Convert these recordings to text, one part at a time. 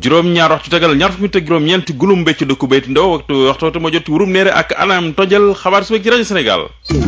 juróom-ñaar waxtu tegal ñaar fukki ak juróom-ñeent gulum mbécc dëkku béyti ndaw waxtu waxtu waxtu ma jot ci wurum neere ak anam tojal xabaar su ci rajo Sénégal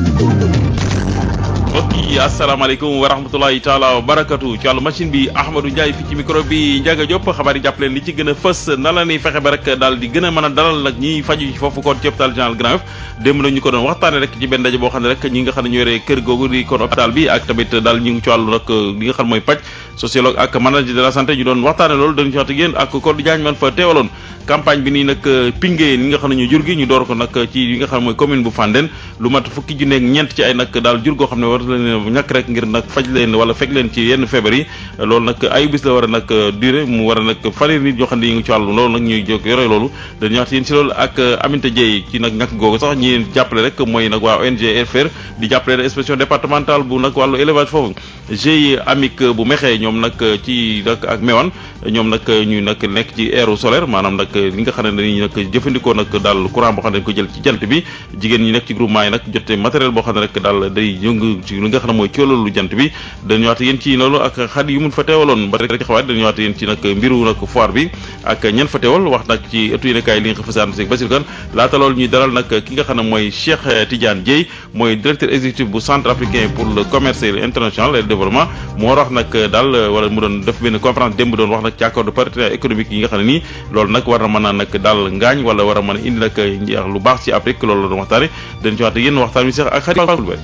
mbokk yi asalaamaaleykum wa rahmatulahi taala wa barakatu ci wàllu machine bi Ahmadou Ndiaye fi ci micro bi Ndiaga Diop xabaar yi jàpp leen li ci gën a fës na la ni fexe ba rek daal di gën a mën a dalal nag ñiy faju ci foofu kon ci hôpital général Grand Yoff démb nag ñu ko doon waxtaane rek ci benn daje boo xam ne rek ñi nga xam ne ñoo yore kër googu di kon hôpital bi ak tamit daal ñu ngi ci wàllu nag li nga xam mooy paj sociologue ak manager de la santé ñu doon waxtaane loolu dañu ci wax ak yéen ak Codé Diagne man fa teewaloon campagne bi nii nag pingé ni nga xam ne ñu jur gi ñu door ko nag ci yi nga xam ne mooy commune bu Fandène lu mat fukki junne ak ñeent ci ay nag daal jur goo xam ne war leen ñàkk rek ngir nag faj leen wala fekk leen ci yenn feebar yi loolu nag ay bis la war a nag durée mu war a nag fanweeri nit yoo xam ne ñu ngi ci wàllu loolu nag ñuy jóg yore loolu dañuy wax yéen ci loolu ak Aminata Dieye ci nag ñàkk googu sax ñi jàppale rek mooy nag waa ONG FR di jàppale inspection départementale bu nag wàllu élevage foofu GIE Amic bu Mekhe ñoom nag ci nag ak Mewane ñoom nag ñu nag nekk ci aéro solaire maanaam nag li nga xam ne dañuy nag jëfandikoo nag daal courant boo xam ne dañ ko jël ci jant bi jigéen ñi nekk ci groupement yi nag jote matériel boo xam ne rek daal day yëngu ci li nga xam ne mooy coolalu jant bi dañu waat yéen ci loolu ak xat yu mun fa teewaloon ba rek xawaat dañu waat yéen ci nag mbiru nag foire bi ak ñen fa teewal wax nag ci ëttu yéenekaay li nga xam fasaan si Basir Kane laata loolu ñuy dalal nag ki nga xam ne mooy Cheikh Tidiane Dieye mooy directeur exécutif bu centre africain pour le commerce international et le développement moo wax nag daal wala mu doon def benn conférence démb doon wax nag ci accord de partenariat économique yi nga xam ne nii loolu nag war na mën a nag daal ngaañ wala war a mën a indi nag njeex lu baax ci Afrique loolu la doon waxtaane dañ ci waat yéen waxtaan wi sax ak xarit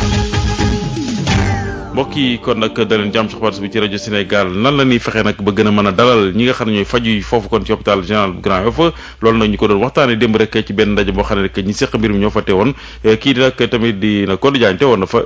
mbokk yi kon nag da leen jàmm ci xabaar bi ci rajo Sénégal nan la ñuy fexe nag ba gën a mën a dalal ñi nga xam ne ñooy faju yi foofu kon ci hôpital général bu Grand Yoff loolu nag ñu ko doon waxtaanee démb rek ci benn ndaje boo xam ne rek ñi seq mbir mi ñoo fa teewoon kii di nag tamit di na Codé Diagne teewoon na fa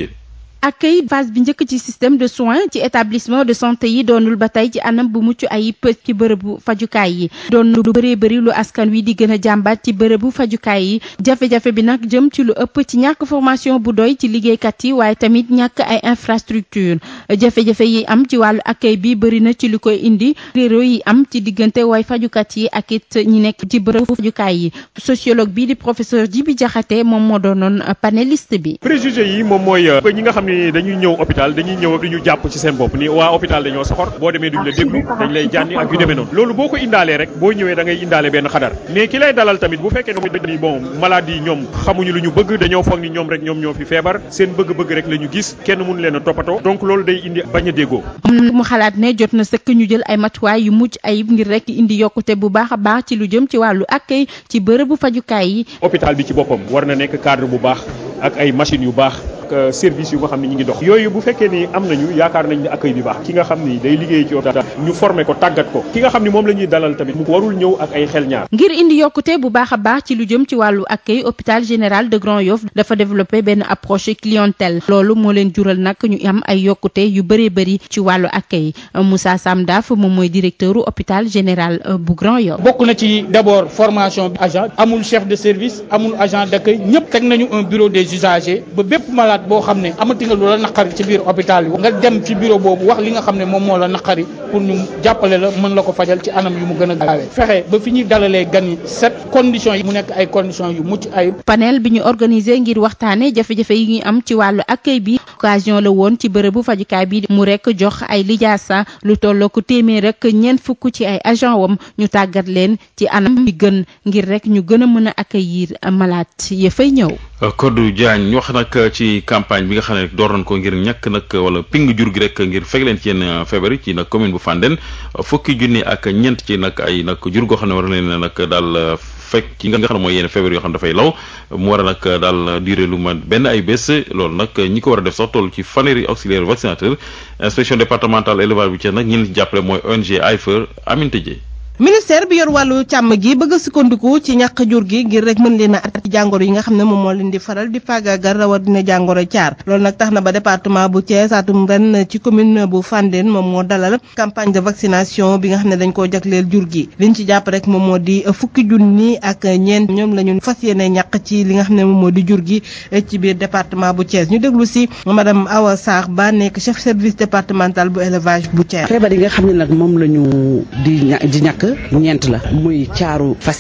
accueil phase bi njëkk ci système de soins ci établissement de santé yi doonul ba tey ci anam bu mucc ayib ci bërëbu fajukaay yi doon lu bëree bëri lu askan wi di gën a jàmbat ci bërëbu fajukaay yi jafe-jafe bi nag jëm ci lu ëpp ci ñàkk formation bu doy ci liggéeykat yi waaye tamit ñàkk ay infrastructure jafe-jafe yi am ci wàllu accueil bi bëri na ci lu koy indi réero yi am ci diggante way fajukat yi ak it ñi nekk ci bërëbu fajukaay yi sociologue bi di professeur Djibi Diakhaté moom moo doonoon panéliste bi préjugé yi moom mooy ñi nga xam ne dañuy ñëw hôpital dañuy ñëw di ñu jàpp ci seen bopp ni waa hôpital dañoo soxor boo demee duñ la déglu dañ lay jànni ak yu demee noonu loolu boo ko indaalee rek boo ñëwee da ngay indaale benn xadar mais ki lay dalal tamit bu fekkee ne bon maladie ñoom xamuñu lu ñu bëgg dañoo foog ni ñoom rek ñoom ñoo fi feebar seen bëgg-bëgg rek la ñu gis kenn mënu leen a toppatoo donc loolu day indi bañ a déggoo mu xalaat ne jot na sëkk ñu jël ay matuwaay yu mucc ayib ngir rek indi yokkute bu baax a baax ci lu jëm ci wàllu accueil ci bërëbu fajukaay yi hôpital bi ci boppam war na nekk cadre bu baax ak ay machines yu baax service yu nga xam ne ñu ngi dox yooyu bu fekkee ni am nañu yaakaar nañ ne accueil bi baax ki nga xam ni day liggéey ci hôpital ñu formé ko tàggat ko ki nga xam ni moom la ñuy dalal tamit mu warul ñëw ak ay xel ñaar ngir indi yokkute bu baax a baax ci lu jëm ci wàllu accueil hôpital général de Grand Yoff dafa développé benn approche clientèle loolu moo leen jural nag ñu am ay yokkute yu bëree bëri ci wàllu accueil Moussa Samdaf moom mooy directeur hôpital général bu Grand Yoff bokk na ci d'abord formation agent amul chef de service amul agent d'accueil ñëpp teg nañu un bureau des usagers ba bépp malade boo xam ne amati nga lu la naqari ci biir hôpital bi nga dem ci bureau boobu wax li nga xam ne moom moo la naqari pour ñu jàppale la mën la ko fajal ci anam yu mu gën a gaawee fexe ba fi ñuy dalalee gan yi set conditions yi mu nekk ay conditions yu mucc ayib. panel bi ñu organisé ngir waxtaane jafe-jafe yi ngi am ci wàllu accueil bi occasion la woon ci bërëbu fajukaay bi mu rek jox ay lijaasa lu tolloo ko téeméer rek ñeent fukk ci ay agent wam ñu tàggat leen ci anam bi gën ngir rek ñu gën a mën a accueillir malade ya fay ñëw. Codé Diagne ñu wax nag ci campagne bi nga xam ne door nañ ko ngir ñàkk nag wala ping jur gi rek ngir fekk leen ci yenn feebar yi ci nag commune bu Fandène fukki junni ak ñeent ci nag ay nag jur goo xam ne war na leen nag daal fekk ci nga xam ne mooy yenn feebar yoo xam ne dafay law mu war a nag daal durée lu ma benn ay bés loolu nag ñi ko war a def sax toll ci fanweeri auxiliaire vaccinateur inspection départementale élevage bu Thiès nag ñi leen ci jàppale mooy ONG AIFER Aminata Dieye ministère bi yor wàllu càmm gi bëgg a sukkandiku ci ñàkk jur gi ngir rek mën leen a at ci jàngoro yi nga xam ne moom moo leen di faral di faagaagal rawatina jàngoro caar loolu nag tax na ba département bu Thiès atum ren ci commune bu Fandène moom moo dalal campagne de vaccination bi nga xam ne dañ koo jagleel jur gi liñ ci jàpp rek moom moo di fukki junni ak ñeent ñoom la ñu fas yéene ñàkk ci li nga xam ne moom moo di jur gi ci biir département bu Thiès ñu déglu si madame Awa Sarr Ba nekk chef service départemental bu élevage bu Thiès. feebar yi nga xam ne nag moom la ñu di ña di ñàkk ñeent la muy caaru fas yi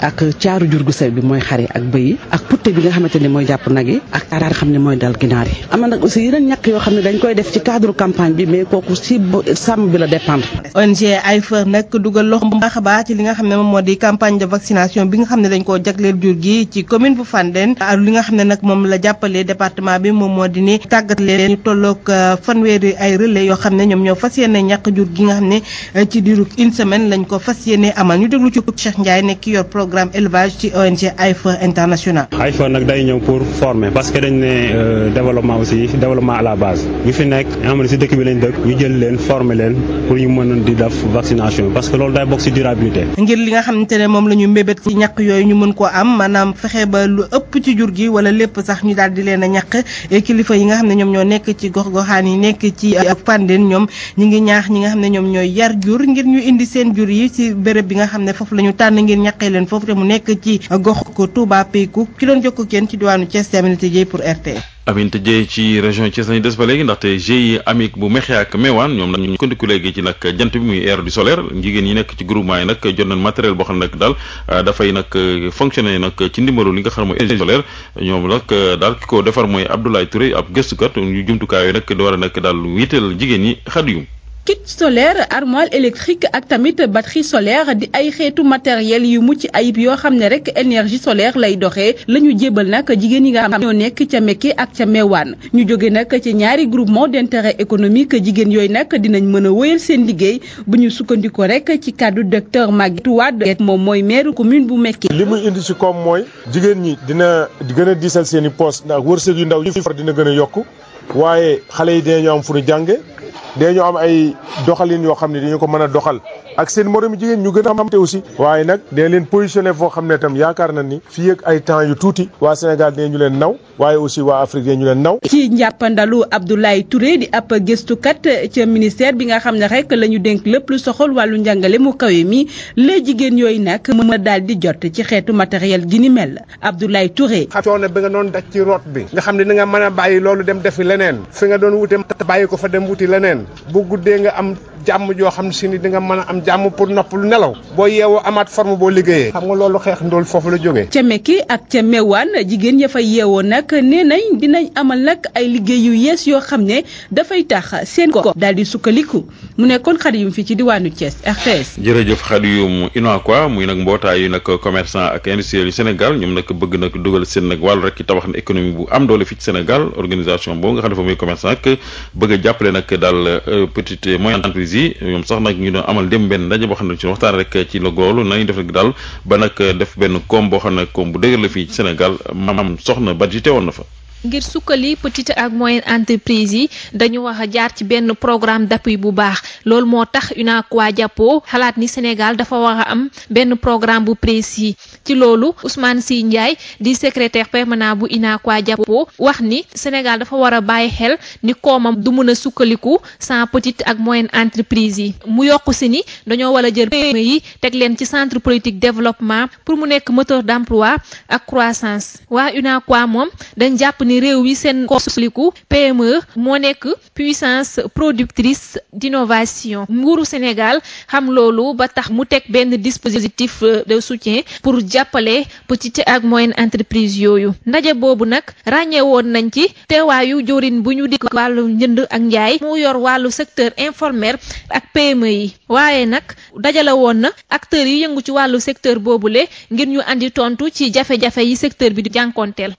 ak caaru jur gu sew bi mooy xar yi ak bëy yi ak putte bi nga xamante ne mooy jàpp nag yi ak taar xam ne mooy dal ginaar yi am na nag aussi yeneen ñàkk yoo xam ne dañ koy def ci cadre campagne bi mais kooku si sàmm bi la dépendre ONG AIFER nag dugal loxo bu baax a baax ci li nga xam ne moom moo di campagne de vaccination bi nga xam ne dañ koo jagleel jur gi ci commune bu Fandène ak li nga xam ne nag moom la jàppale département bi moom moo di ni tàggat leen ñu tolloog fanweeri ay relais yoo xam ne ñoom ñoo fas yéene ñàkk jur gi nga xam ne ci diiru une semaine lañ ko fas yéene amal ñu déglu ci Cheikh Ndiaye nekk ki yor programme élevage ci ONG AIFER international. AIFER nag day ñëw pour former parce que dañ ne développement aussi développement à la base ñu fi nekk nga xam ne si dëkk bi lañ dëkk ñu jël leen former leen pour ñu mën di def vaccination parce que loolu day bokk si durabilité. ngir li nga xamante ne moom la ñu mbébét ci ñàkk yooyu ñu mën koo am maanaam fexe ba lu ëpp ci jur gi wala lépp sax ñu daal di leen a ñàkk kilifa yi nga xam ne ñoom ñoo nekk ci gox-goxaan yi nekk ci Fandène ñoom ñi ngi ñaax ñi nga xam ne ñoom ñooy yar jur ngir ñu indi seen jur yi ci béréb bi nga xam ne foofu la ñu tànn ngir ñàqee leen foofu te mu nekk ci gox ko Touba Peykou ki doon jokko kenn ci diwaanu Thiès te Aminata Dieye pour RT Aminata Dieye ci région Thiès lañu des ba léegi ndaxte GIE Amic bu Mexe ak Mewane ñoom nag ñu kondiku léegi ci nag jant bi muy air du solaire jigéen yi nekk ci groupement yi nag jot nañ matériel boo xam ne nag daal dafay nag fonctionner nag ci ndimbalu li nga xam ne mooy énergie solaire ñoom nag daal ki ko defar mooy Abdoulaye Touré ab gëstukat ñu jumtukaay yooyu nag di war a nag daal yitteel jigéen ñi xadiyum kit solaire armoire électrique ak tamit batterie solaire di ay xeetu matériel yu mucc ayib yoo xam ne rek énergie solaire lay doxee la ñu jébal nag jigéen yi nga xam ñoo nekk ca Mekke ak ca Mewane ñu jóge nag ci ñaari groupement d'intérêt économique jigéen yooyu nag dinañ mën a wéyal seen liggéey bu ñu sukkandikoo rek ci kàddu docteur Maguette Wade moom mooy maire commune bu Mekke li muy indi ci koom mooy jigéen ñi dina gën a diisal seen i poos ndax wërsëg yu ndaw yi far dina gën a yokk waaye xale yi dinañu am fu ñu jànge dañu am ay doxalin yoo xam ne dañu ko mën a doxal ak seen moromu jigéen ñu gën a amte aussi waaye nag dina leen positionné foo xam ne tam yaakaar na ni fii ak ay temps yu tuuti waa Sénégal dinañu leen naw waaye aussi waa Afrique dinañu leen naw. ci njàppandalu Abdoulaye Touré di ab gëstukat ca ministère bi nga xam ne rek la ñu dénk lépp lu soxal wàllu njàngale mu kawe mi les jigéen yooyu nag mën a daal di jot ci xeetu matériel gi ni mel Abdoulaye Touré. coono bi nga doon daj ci root bi nga xam ne ni nga mën a bàyyi loolu dem defi leneen fi nga doon wute bàyyi ko fa dem wuti leneen bu guddee nga am jàmm joo xam ne si ni di nga mën a am jàmm pour nopp lu nelaw boo yeewoo amaat forme boo liggéeyee xam nga loolu xeex ndool foofu la jógee ca Mekke ak ca Mewane jigéen ya fa yeewoo nag nee nañ dinañ amal nag ay liggéey yu yees yoo xam ne dafay tax seen ko daal di sukkaliku mu nekkoon Xadiyum fi ci diwaanu Thiès RTS. jërëjëf Xadiyum UNACOIS muy nag mbootaayu nag commerçant ak industriel yu Sénégal ñoom nag bëgg nag dugal seen nag wàllu rek ci tabax na économie bu am doole fii ci Sénégal organisation boobu nga xam ne fa muy commerçant ak bëgg a jàppale nag daal petite et moyenne entreprise yi ñoom sax nag ñu doon amal dem benn ndaje boo xam ne ci waxtaan rek ci la goolu nañu def rek daal ba nag def benn koom boo xam ne koom bu dëgër la fii ci Sénégal maam soxna Badji teewoon na fa. ngir sukkali petite ak moyenne entreprise yi dañu wax a jaar ci benn programme d'appui bu baax loolu moo tax UNACOIS jàppoo xalaat ni Sénégal dafa war a am benn programme bu précis ci loolu Ousmane Sy Ndiaye di secrétaire permanent bu UNACOIS jàppoo wax ni Sénégal dafa war a bàyyi xel ni koomam du mun a sukkaliku sans petite ak moyenne entreprise yi mu yokku si ni dañoo war a jël PME yi teg leen ci centre politique développement pour mu nekk moteur d'emploi ak croissance waa UNACOIS moom dañ jàpp ni réew yi seen ko sukkaliku PME moo nekk puissance productrice d'innovation nguuru Sénégal xam loolu ba tax mu teg benn dispositif de soutien pour jàppale petite ak moyenne entreprise yooyu ndaje boobu nag ràññee woon nañ ci teewaayu jorin bu ñu dikk wàllu njënd ak njaay mu yor wàllu secteur informel ak PME yi waaye nag dajale woon na acteurs yi yëngu ci wàllu secteur boobule ngir ñu andi tontu ci jafe-jafe yi secteur bi di jànkonteel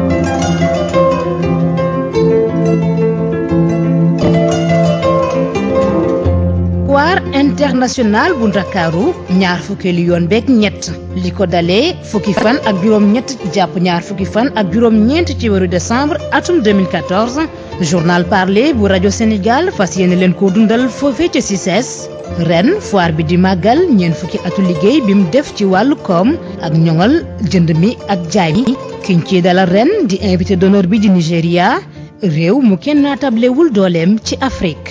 foire internationale bu ndakaaru ñaar fukkeelu yoon beeg ñett li ko dalee fukki fan ak juróom ñett jàpp ñaar fukki fan ak juróom ñeent ci weeru décembre atum 2014 journal parlé bu rajo Sénégal fas yéene leen ko dundal foofee ca CICES ren foire bi di màggal ñeent fukki atu liggéey bi mu def ci wàllu koom ak ñoŋal jënd mi ak jaay mi kiñ ci dalal ren di invité d'honneur bi di Nigéria réew mu kenn naatablewul dooleem ci Afrique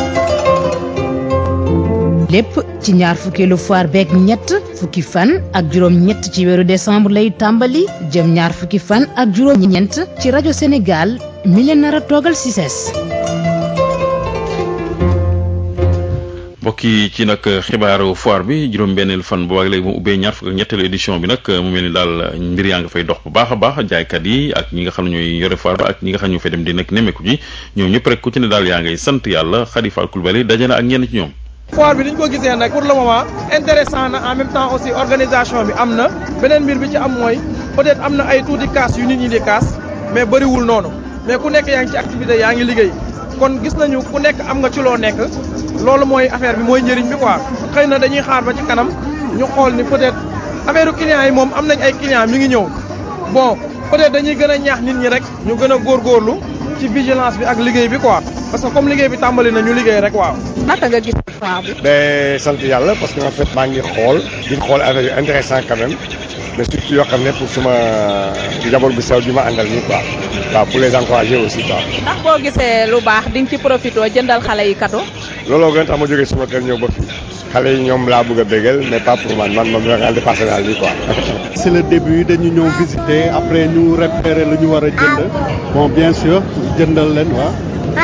lépp ci ñaar fukkeelu foire beeg ñett fukki fan ak juróom ñett ci weeru décembre lay tàmbali jëm ñaar fukki fan ak juróom ñeent ci rajo Sénégal mi leen nar a toogal CICES mbokk yi ci nag xibaaru foire bi juróom-benneelu fan boobaag léegi mu ubbee ñaar fukk ak ñetteelu édition bi nag mu mel ni daal mbir yaa nga fay dox bu baax a baax jaaykat yi ak ñi nga xam ne ñooy yore foire ba ak ñi nga xam ne ñoo fay dem di nekk nemmeeku ji ñoom ñëpp rek ku ci ne daal yaa ngay sant yàlla Khady Fall Coulibaly daje na ak ñenn ci ñoom. foire bi ni ñu ko gisee nag pour le moment intéressant na en même temps aussi organisation bi am na beneen mbir bi ci am mooy peut-être am na ay tuuti kaas yu nit ñi di kaas mais bëriwul noonu mais ku nekk yaa ngi ci activité yaa ngi liggéey kon gis nañu ku nekk am nga ci loo nekk loolu mooy affaire bi mooy njëriñ bi quoi xëy na dañuy xaar ba ci kanam ñu xool ni peut-être affaire clients yi moom am nañ ay clients mi ngi ñëw bon peut-être dañuy gën a ñaax nit ñi rek ñu gën a góorgóorlu ci vigilance bi ak liggéey bi quoi parce que comme liggéey bi tàmbali na ñu liggéey rek waaw. naka nga gis foire bi. mais sant yàlla parce que en fait maa ngi xool di xool affaire yu intéressant quand même mais surtout yoo xam ne pour suma njaboot bu sew bi ma àndal nii quoi waaw pour les encourager aussi quoi. ndax boo gisee lu baax di nga ci profité jëndal xale yi cadeau. looloo gën tax ma jógee suma kër ñëw ba fii xale yi ñoom laa bëgg a bégal mais pas pour man man moom la de personnel bi quoi. c'est le début dañu ñëw visiter après ñu repérer lu ñu war a jënd bon bien sûr jëndal leen waaw.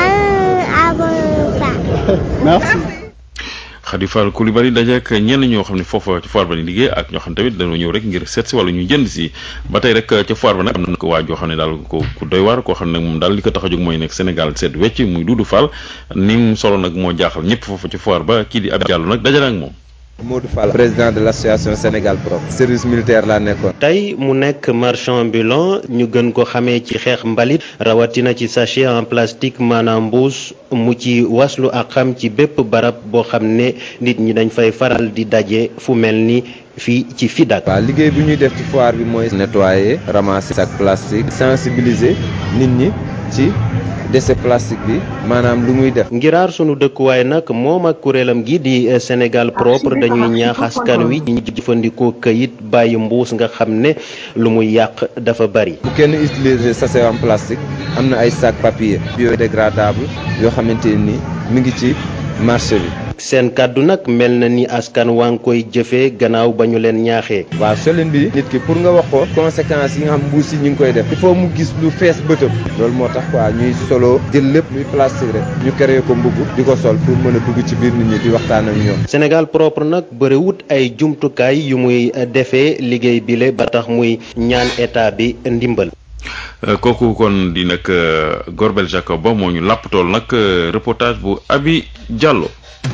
merci. Khady Fall Coulibaly dajeek ñenn ñoo xam ne foofa ci foire ba ni liggéey ak ñoo xam tamit dañoo ñëw rek ngir seet si wala ñu jënd si ba tey rek ca foire ba nag am na ko waa joo xam ne daal ko ku doy waar koo xam ne moom daal li ko tax a jóg mooy nekk Sénégal seet wecc muy Doudou Fall ni mu solo nag moo jaaxal ñëpp foofa ci foire ba kii di Abdou Diallo nag dajale ak moom. Modou Fall président de l'association Sénégal Pro service militaire laa nekkoon. tey mu nekk marchand ambulant ñu gën ko xamee ci xeex mbalit rawatina ci sachet en plastique maanaam mbuus mu ci waslu ak xam ci bépp barab boo xam ne nit ñi dañ fay faral di daje fu mel ni fii ci FIDAK. waaw liggéey bi ñuy def ci foire bi mooy nettoyer ramasser sac plastique sensibiliser nit ñi ci. déchet plastique bi maanaam lu muy def. ngiraar sunu dëkkuwaay nag moom ak kuréelam gi di Sénégal propre dañuy ñaax askan wi ñu jëfandikoo këyit bàyyi mbuus nga xam ne lu muy yàq dafa bari. bu kenn utiliser sachet en plastique am na ay sac papier biodégradable yoo xamante ni mi ngi ci marché bi. seen kàddu nag mel na ni askan waa ngi koy jëfee gannaaw ba ñu leen ñaaxee. waaw solin bi nit ki pour nga wax ko conséquences yi nga xam mbuus yi ñu ngi koy def il faut mu gis lu fees bëtëm loolu moo tax quoi ñuy solo jël lépp luy plastique rek ñu créé ko mbubb di ko sol pour mën a dugg ci biir nit ñi di waxtaan ak ñoom. Sénégal propre nag bëriwut ay jumtukaay yu muy defee liggéey bile ba tax muy ñaan état bi ndimbal. kooku kon di nag Gorbel Jacob ba moo ñu làpp tool nag reportage bu Abi Diallo.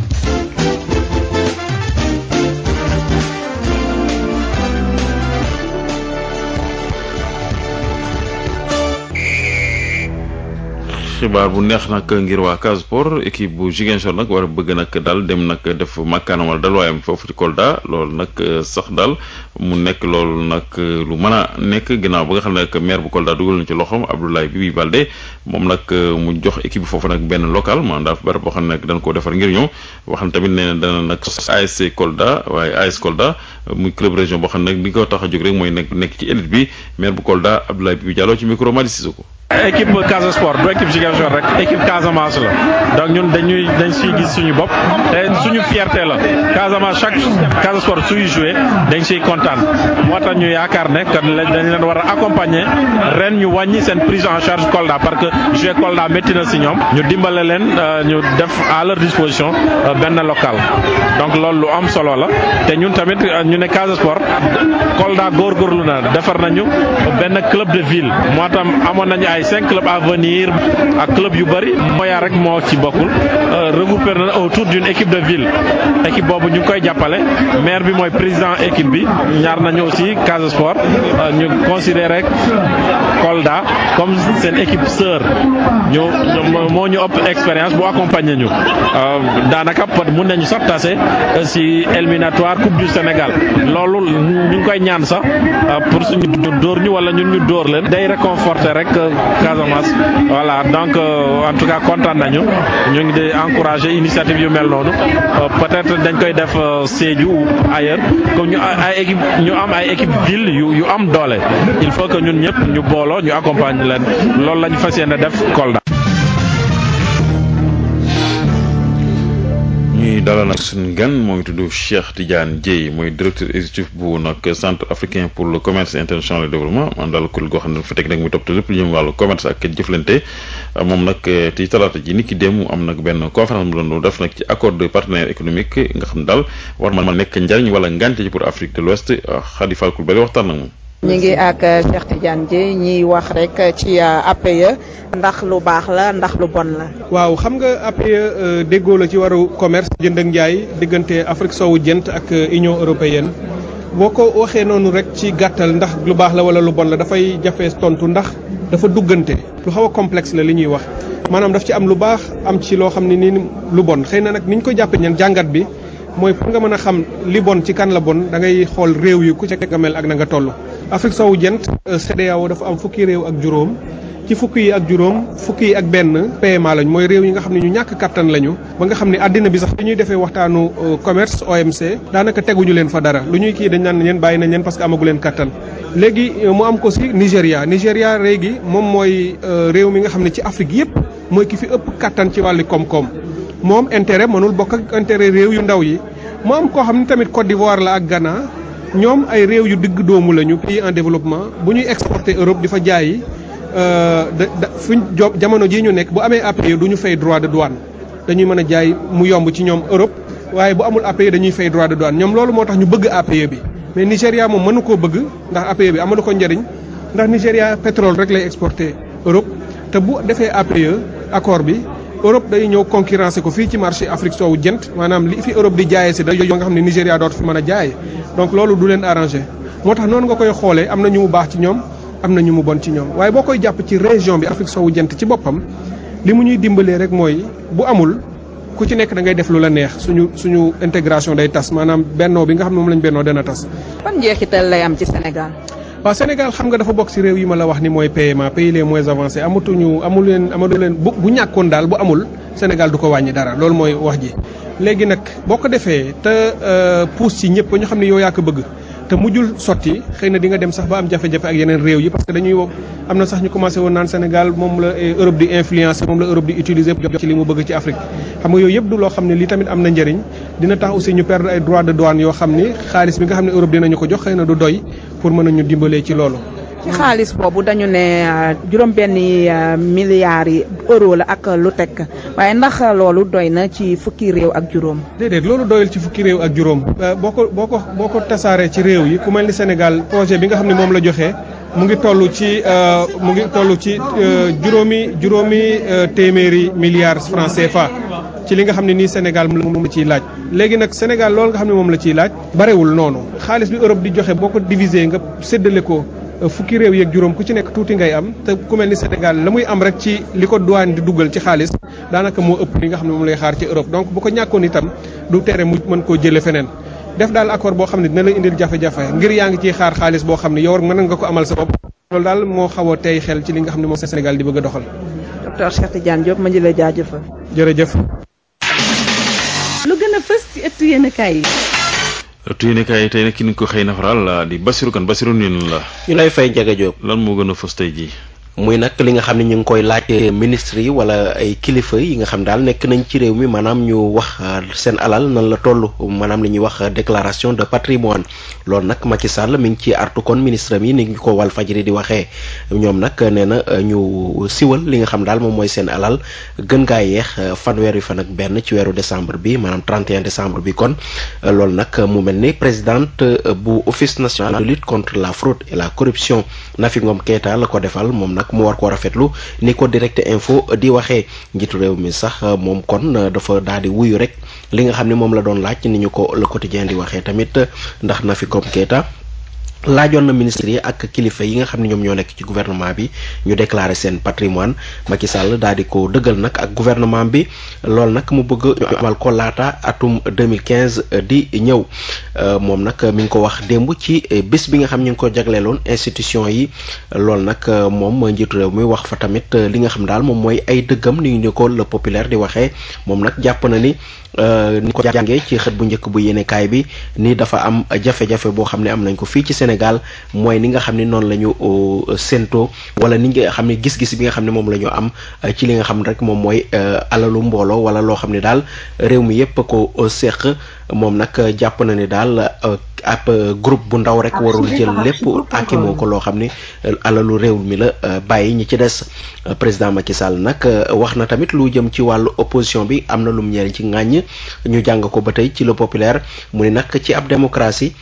xibaar bu neex nag ngir waa Casa Sport équipe bu Ziguinchor nag war a bëgg nag daal dem nag def makkaanam wala dalwaayam foofu ci Kolda loolu nag sax daal mu nekk loolu nag lu mën a nekk ginnaaw ba nga xam ne nag maire bu Kolda dugal na ci loxoom Abdoulaye Bibi Baldé moom nag mu jox équipe bi foofu nag benn local maanaam daal barab boo xam ne nag dañ koo defar ngir ñëw wax na tamit nee na dana nag ASC Kolda waaye AS Kolda muy club région boo xam ne nag li ko tax a jóg rek mooy nekk nekk ci élite bi maire bu Kolda Abdoulaye Bibi Diallo ci micro Madi Sissoko équipe Casa Sport du équipe Ziguinchor rek équipe Casamance la donc ñun dañuy dañ siy gis suñu bopp te suñu fierté la Casamance chaque Casa Sport suy joué dañ siy kontaan moo tax ñu yaakaar ne que dañ leen war a accompagner ren ñu wàññi seen prise en charge Kolda parce que jouer Kolda métti na si ñoom ñu dimbale leen ñu def à leur disposition benn local donc loolu lu am solo la te ñun tamit ñu ne Casa Sport Kolda góorgóorlu na defar nañu benn club de ville moo tax amoon nañu ay cinq clubs à venir ak club yu bëri Moya rek moo ci bokkul regroupé na autour d'une équipe de ville équipe boobu ñu ngi koy jàppale maire bi mooy président équipe bi ñaar nañu aussi Casa Sport ñu considéré Kolda comme seen équipe sœur ñu moo ñu ëpp expérience bu accompagner ñu daanaka pot mun nañu sax tase si éliminatoire coupe du Sénégal loolu ñu ngi koy ñaan sax pour suñu dóor ñu wala ñun ñu dóor leen day réconforter rek Casamance voilà donc en tout cas kontaan nañu ñu ngi di encourager initiative yu mel noonu peut-être dañ koy def Sédhiou ou ailleurs comme ñu ay équipe ñu am ay équipe ville yu yu am doole il faut que ñun ñëpp ñu booloo ñu accompagner leen loolu la ñu fas yéene def Kolda. ñuy dalal nag suñu gan mooy tudd Cheikh Tidiane Dieye mooy directeur exécutif bu nag centre africain pour le commerce international et développement man daal kuréel goo xam ne dafa teg nag muy toppatoo lépp lu jëm wàllu commerce ak jëflante moom nag ci talaata ji nit ki dem am nag benn conférence mu doon def nag ci accord de partenaire économique nga xam ne daal war ma nekk njariñ wala ngànte ci pour Afrique de l'Ouest Khady Fall Coulibaly waxtaan nag moom. ñi ngi ak Cheikh Tidiane Dieye ñiy wax rek ci APE ndax lu baax la ndax lu bon la. waaw xam nga APE déggoo la ci waru commerce jënd ak njaay diggante Afrique soowu jant ak Union européenne boo ko waxee noonu rek ci gàttal ndax lu baax la wala lu bon la dafay jafe tontu ndax dafa duggante lu xaw a complexe la li ñuy wax maanaam daf ci am lu baax am ci loo xam ne nii lu bon xëy na nag ni ñu ko jàppee ñan jàngat bi mooy pour nga mën a xam li bon ci kan la bon da ngay xool réew yi ku ca nga mel ak na nga toll. Afrique soowu jant CEDEAO dafa am fukki réew ak juróom ci fukki yi ak juróom fukki yi ak benn PMA lañ mooy réew yi nga xam ne ñu ñàkk kattan lañu ba nga xam ne àddina bi sax li ñuy defee waxtaanu commerce OMC daanaka teguñu leen fa dara lu ñuy kii dañ naan leen bàyyi nañ leen parce que amagu leen kattan. léegi mu am ko si Nigéria Nigéria léegi moom mooy réew mi nga xam ne ci Afrique yépp mooy ki fi ëpp kattan ci wàllu koom-koom moom intérêt mënul bokk ak intérêt réew yu ndaw yi mu am koo xam ne tamit Côte d'Ivoire la ak Ghana. ñoom ay réew yu digg doomu lañu pays en développement bu ñuy exporter Europe di fa jaayi da da fuñ jamono jii ñu nekk bu amee APE du ñu fay droit de douane dañuy mën a jaay mu yomb ci ñoom Europe waaye bu amul APE dañuy fay droit de douane ñoom loolu moo tax ñu bëgg APE bi. mais Nigéria moom mënu koo bëgg ndax APE bi amalu ko njëriñ ndax Nigéria pétrole rek lay exporter Europe te bu defee APE accord bi. Europe day ñëw concurrencer ko fii ci marché Afrique soowu jant maanaam li fi Europe di jaayee si da yoo nga xam ne Nigéria dootu fi mën a jaay donc loolu du leen arrangé moo tax noonu nga koy xoolee am na ñu mu baax ci ñoom am na ñu mu bon ci ñoom waaye boo koy jàpp ci région bi Afrique soowu jant ci boppam li mu ñuy dimbalee rek mooy bu amul ku ci nekk da ngay def lu la neex suñu suñu intégration day tas maanaam bennoo bi nga xam ne moom lañ bennoo dana tas. ban njeexital lay am ci Sénégal. waaw Sénégal xam nga dafa bokk ci réew yi ma la wax ni mooy PMA pays les moins avancés amatuñu amul leen amatu leen bu bu ñàkkoon daal bu amul Sénégal du ko wàññi dara loolu mooy wax ji. léegi nag boo ko defee te pousse ci ñëpp ba ñu xam ne yow yaa ko bëgg te mujjul sotti xëy na di nga dem sax ba am jafe-jafe ak yeneen réew yi parce que dañuy am na sax ñu commencé woon naan Sénégal moom la Europe di influencer moom la Europe di utiliser ci li mu bëgg ci Afrique. xam nga yooyu yëpp du loo xam ne lii tamit am na njëriñ dina tax aussi ñu perdre ay droits de douane yoo xam ni xaalis bi nga xam ne Europe dinañu ko jox xëy na du doy pour mën a ñu dimbalee ci loolu. ci xaalis boobu dañu ne juróom-benni milliards yi euro la ak lu teg waaye ndax loolu doy na ci fukki réew ak juróom. déedéet loolu doyul ci fukki réew ak juróom boo ko boo ko boo ko tasaaree ci réew yi ku mel ni Sénégal projet bi nga xam ne moom la joxe mu ngi toll ci mu ngi toll ci juróomi juróomi téeméeri milliards francs CFA. ci li nga xam ne nii Sénégal moom la ciy laaj léegi nag Sénégal loolu nga xam ne moom la ciy laaj barewul noonu xaalis bi Europe di joxe boo ko diviser nga séddale ko fukki réew yeeg juróom ku ci nekk tuuti ngay am te ku mel ni Sénégal la muy am rek ci li ko douane di duggal ci xaalis daanaka moo ëpp li nga xam ne moom lay xaar ci Europe donc bu ko ñàkkoon itam du tere mu mën koo jëlee feneen def daal accord boo xam ne dina la indil jafe-jafe ngir yaa ngi ciy xaar xaalis boo xam ne yow mën nga ko amal sa bopp loolu daal moo xaw a tey xel ci li nga xam ne moom Sénégal di bëgg a doxal. docteur Cheikh Tidiane Diop ma di la jaajëfal. jërëjëf. lu gën a fës ci ëttu yéenekaay yi. ëttu yéenekaay yi tey nag ki ñu ko xëy na faral di Basirou Kane Basirou nii la. ñu lay fay Ndiaga Diop. lan moo gën a fës tey jii. muy nag li nga xam ne ñu ngi koy laaj ministre yi wala ay kilifa yi nga xam daal nekk nañ ci réew mi maanaam ñu wax seen alal nan la toll maanaam li ñuy wax déclaration de patrimoine loolu nag Macky Sall mi ngi ci artu kon ministre mi ni ngi ko wal fajri di waxee ñoom nag nee na ñu siwal li nga xam daal moom mooy seen alal gën gaa yeex fanweeri fan ak benn ci weeru décembre bi maanaam 31 décembre bi kon loolu nag mu mel ni présidente bu office national de lutte contre la fraude et la corruption Nafi Ngom Keita la ko defal moom nag mu war koo rafetlu ni ko direct info di waxee njiitu réew mi sax moom kon dafa daal di wuyu rek li nga xam ne moom la doon laaj ni ñu ko le quotidien di waxee tamit ndax Nafi Ngom Keita laajoon na ministre yi ak kilifa yi nga xam ne ñoom ñoo nekk ci gouvernement bi ñu déclarer seen patrimoine Macky Sall daal di ko dëggal nag ak gouvernement bi loolu nag mu bëgg ñu amal ko laata atum 2015 di ñëw moom nag mi ngi ko wax démb ci bés bi nga xam ñu ngi ko jagleeloon institution yi loolu nag moom njiitu réew mi wax fa tamit li nga xam daal moom mooy ay dëggam ni ñu ko le populaire di waxee moom nag jàpp na ni ni ko jàngee ci xët bu njëkk bu yéenekaay bi ni dafa am jafe-jafe boo xam ne am nañ ko fii ci Sénégal Sénégal mooy ni nga xam ne noonu la ñu séentoo wala ni nga xam ne gis-gis bi nga xam ne moom la ñu am ci li nga xam ne rek moom mooy alalu mbooloo wala loo xam ne daal réew mi yépp ko seq moom nag jàpp na ni daal ab groupe bu ndaw rek warul jël lépp akimoo ko loo xam ne alalu réew mi la bàyyi ñi ci des président Macky Sall nag wax na tamit lu jëm ci wàllu opposition bi am na lum ñeeri ci ŋàññ ñu jàng ko ba tey ci le populaire mu ni nag ci ab démocratie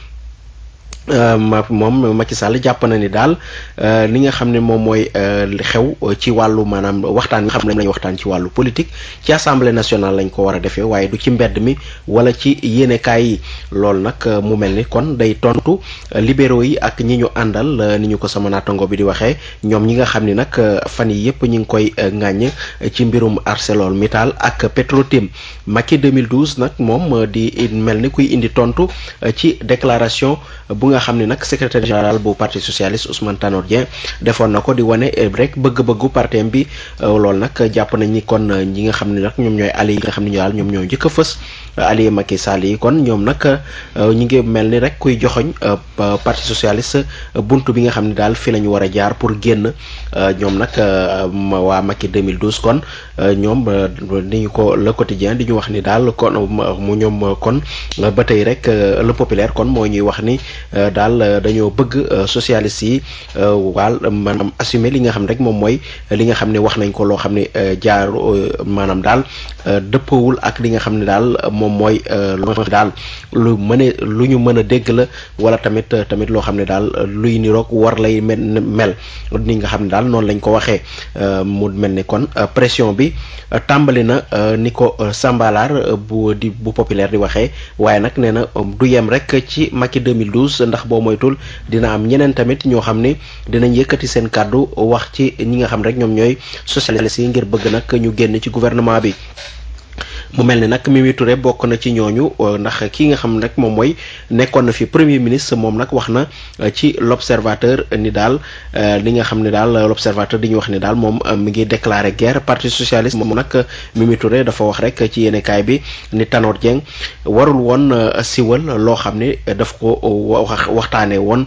ma moom Macky Sall jàpp na ni daal li nga xam ne moom mooy xew ci wàllu maanaam waxtaan nga xam ne lañu waxtaan ci wàllu politique ci assemblée nationale lañ ko war a defee waaye du ci mbedd mi wala ci yéenekaay yi loolu nag mu mel ni kon day tontu libéraux yi ak ñi ñu àndal ni ñu ko sama naatango bi di waxee ñoom ñi nga xam ni nag fan yi yëpp ñu ngi koy ŋàññ ci mbirum ArcelorMittal ak Petrotim Macky 2012 nag moom di mel ni kuy indi tontu ci déclaration bu nga xam ne nag secrétaire général bu parti socialiste Ousmane Tanor Dieng defoon na ko di wane rek bëgg-bëggu partem bi loolu nag jàpp nañ ni kon ñi nga xam ne nag ñoom ñooy alliés yi nga xam ne ñu daal ñoom ñoo njëkk a fës alliés Macky Sall yi kon ñoom nag ñi ngi mel ni rek kuy joxoñ parti socialiste buntu bi nga xam ne daal fi la ñu war a jaar pour génn ñoom nag waa Macky 2012 kon ñoom ni ñu ko le quotidien di ñu wax ni daal kon mu ñoom kon ba tey rek le populaire kon moo ñuy wax ni daal dañoo bëgg socialiste yi waal maanaam assumer li nga xam ne rek moom mooy li nga xam ne wax nañ ko loo xam ne jaar maanaam daal dëppawul ak li nga xam ne daal moom mooy lu daal lu mën a lu ñu mën a dégg la wala tamit tamit loo xam ne daal luy niroog war lay mel ni nga xam ne daal noonu lañ ko waxee mu mel ni kon pression bi tàmbali na ni ko Sambalaar bu di bu populaire di waxee waaye nag nee na du yem rek ci Macky 2012 ndax boo moytul dina am ñeneen tamit ñoo xam ni dinañ yëkkati seen kàddu wax ci ñi nga xam rek ñoom ñooy socialistes yi ngir bëgg nag ñu génn ci gouvernement bi mu mel ni nag Mimi Touré bokk na ci ñooñu ndax ki nga xam rek moom mooy nekkoon na fi premier ministre moom nag wax na ci l'observateur ni daal li nga xam ne daal l'observateur di ñu wax ni daal moom mi ngi déclarer guerre parti socialiste moom nag Mimi Touré dafa wax rek ci yéenekaay bi ni Tanor Dieng warul woon siwal loo xam ne daf ko wax waxtaanee woon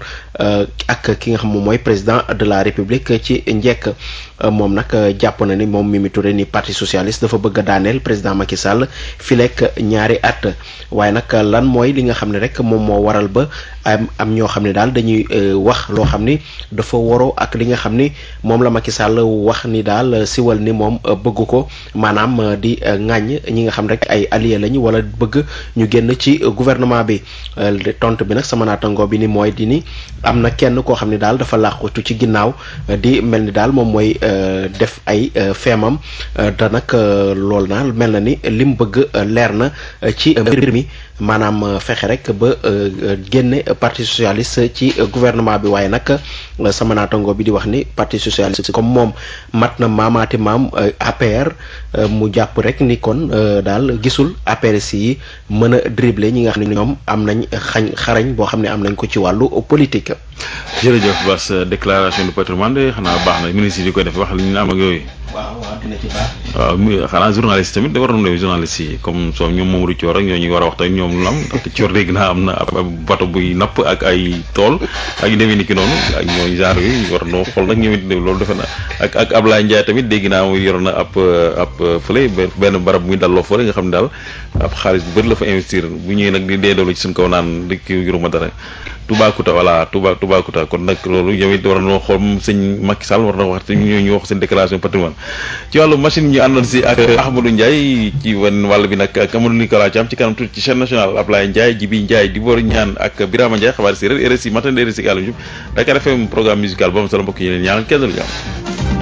ak ki nga xam moom mooy président de la république ci njekk moom nag jàpp na ni moom Mimi Touré ni parti socialiste dafa bëgg a daaneel président Macky Sall filek ñaari at waaye nag lan mooy li nga xam ne rek moom moo waral ba am am ñoo xam ne daal dañuy wax loo xam ni dafa waroo ak li nga xam ni moom la Macky Sall wax ni daal siwal ni moom bëgg ko maanaam di ŋàññ ñi nga xam rek ay alliés lañu wala bëgg ñu génn ci gouvernement bi tontu bi nag sama naatango bi ni mooy di ni am na kenn koo xam ne daal dafa làqutu ci ginnaaw di mel ni daal moom mooy def ay feemam te nag loolu naa mel na ni lim bëgg leer na ci mbir mi maanaam fexe rek ba génne parti socialiste ci gouvernement bi waaye nag sama naatango bi di wax ni parti socialiste comme moom mat na maamaati maam APR mu jàpp rek ni kon daal gisul APR yi mën a dribbler ñi nga xam ne ñoom am nañ xañ xarañ boo xam ne am nañ ko ci wàllu politique. jërëjëf Bass déclaration de patrimoine de xanaa baax na ministre yi di koy def wax li ñu am ak yooyu. waaw waaw dina ci baax. waaw xanaa journaliste tamit da war na journaliste yi comme soo ñoom Mamadou Thior ak ñoo ñu war a wax tamit ñoom lu am ndaxte Thior dégg naa am na ab bato buy napp ak ay tool ak yu demee ni ki noonu ak ñooy genre yi war noo xool nag ñoom it loolu defe na ak ak Ablaye Ndiaye tamit dégg naa mu yor na ab ab fële benn barab muy dalloo fële nga xam ne daal ab xaalis bu bëri la fa investir bu ñëwee nag di dee doolu ci suñ kaw naan di kii yuruma dara Toubacouta voilà Touba Toubacouta kon nag loolu yow it war na xool sëñ Macky Sall war na wax te ñu ñu wax seen déclaration patrimoine ci wàllu machine ñu àndoon si ak Ahmadou Ndiaye ci wan wàll bi nag ak Amadou Nicolas Thiam ci kanam tuuti ci chaîne nationale Ablaye Ndiaye Jibi Ndiaye Dibor Ñaan ak Birama Ndiaye xabaar séeréer RSI matin RSI Dakar FM programme musical ba mu solo mbokk yi leen ñaanal kenn lu jàmm